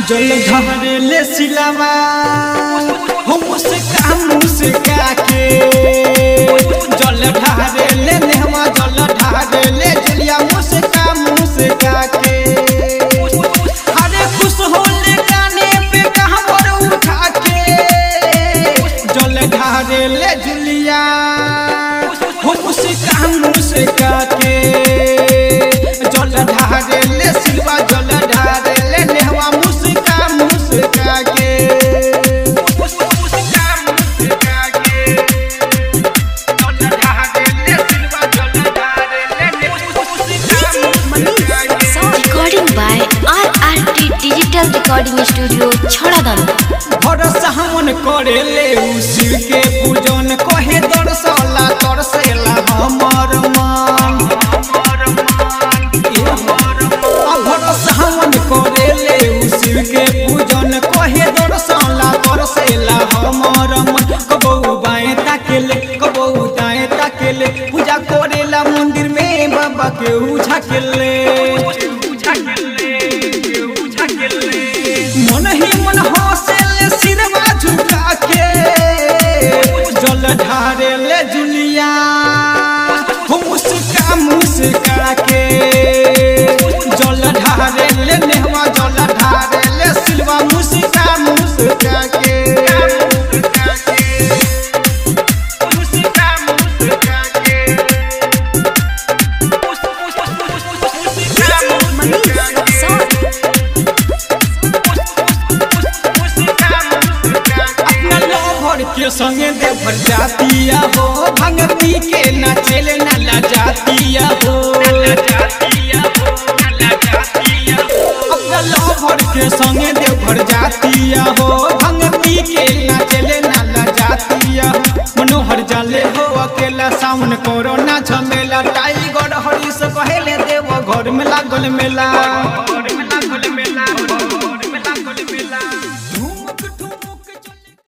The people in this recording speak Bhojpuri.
जल ढारे ले सिलावा हम से काम से काके जल ढारे ले नेहवा जल ढारे ले जुलिया मुझसे काम से काके अरे खुश होले गाने पे कहां पर उठा के जल ढारे ले जुलिया हम से काम से काके जल ढारे ले सिलवा जल ढारे ले नेहवा मुस्का मुस्का के मुस्का मुस्का के जल ढारे ले सिलवा जल ढारे ले मुस्का मुस्का के Recording by RRT Digital Recording Studio, Chhoradam. भरोसा हमन करे ले उसी के पूजन कहे दरसला तरसेला हमर मन आ भरोसा हमन करे ले उसी के पूजन कहे दरसला तरसेला हमर मन कबौ बाएं ताकेले कबौ दाएं ताकेले पूजा करेला मंदिर में बाबा के उझाकेले मन ही मन हौसल सिरवा झुका के जल ढारे ले जुलिया हम मुस्का मुस्का के जल ढारे ले नेहवा जल ढारे ले सिलवा मुस्का मुस्का के मुस्का मुस्का के अपना लोभर के संगे देवर जातिया हो भंगती के नाचेले नाला जातिया हो अपना लोभर के संगे देवर जातिया हो भंगती के नाचेले नाला जातिया हो मनोहर जाले हो अकेला सावन कोरोना झमेला टाइगर हरीश कहेले देव घर में लागल मेला